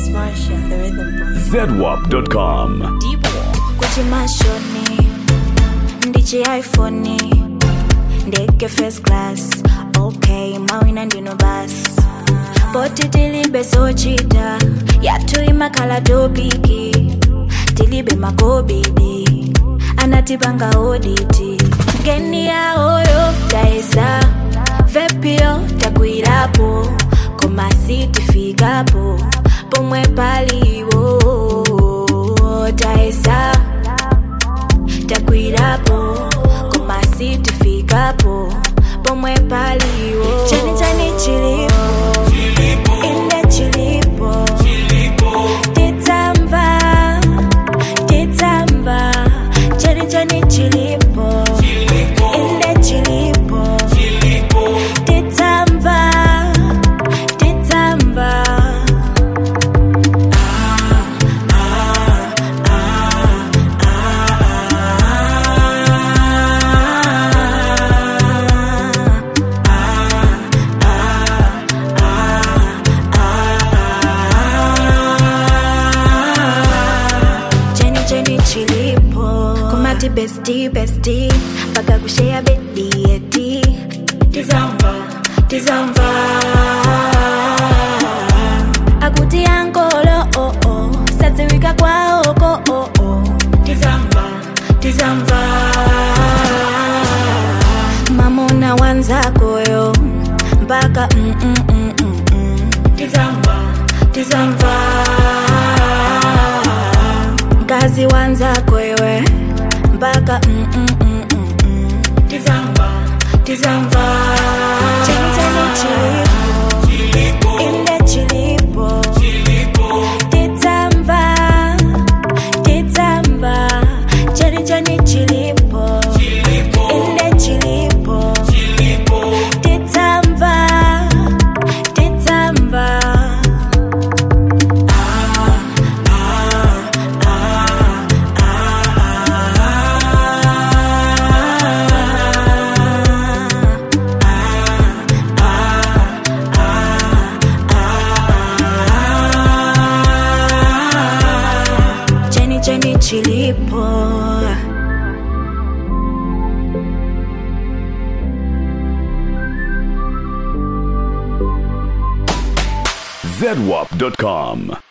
Marsha, the rhythm boy. zedwap.com. Kuchi mashoni, ndichi iPhone, ndege first class. Okay, mawina ndino bas. Poti tilibe sochita, yatu imakala topiki. Tilibe makobidi, anatibanga oditi. Geni ya oyo, taesa. Vepio, takuirapo. Koma siti figapo. Pomwe paliwo, taesa. Takuirapo. Koma siti figapo. Pomwe paliwo. Chani chani chilipo. Inde chilipo. Titamba. Titamba. Chani chani chilipo. Inde chilipo. Titamba. Titamba. cheni cheni chilipo kumati besti besti mpaka kushea bedi eti tizamba tizamba akuti ankolo oh oh sadziwika kwaoko oh oh tizamba tizamba mamona wanzakoyo mpaka mm, mm, mm, mm, mm. tizamba tizamba mkazi wanzako iwe mpaka mm, mm, mm, mm, mm. tizamba tizamba cheni cheni chilipo inde chilipo tizamba tizamba cheni cheni chilipo inde chilipo tizamba tizamba cheni cheni chilipo zedwap.com.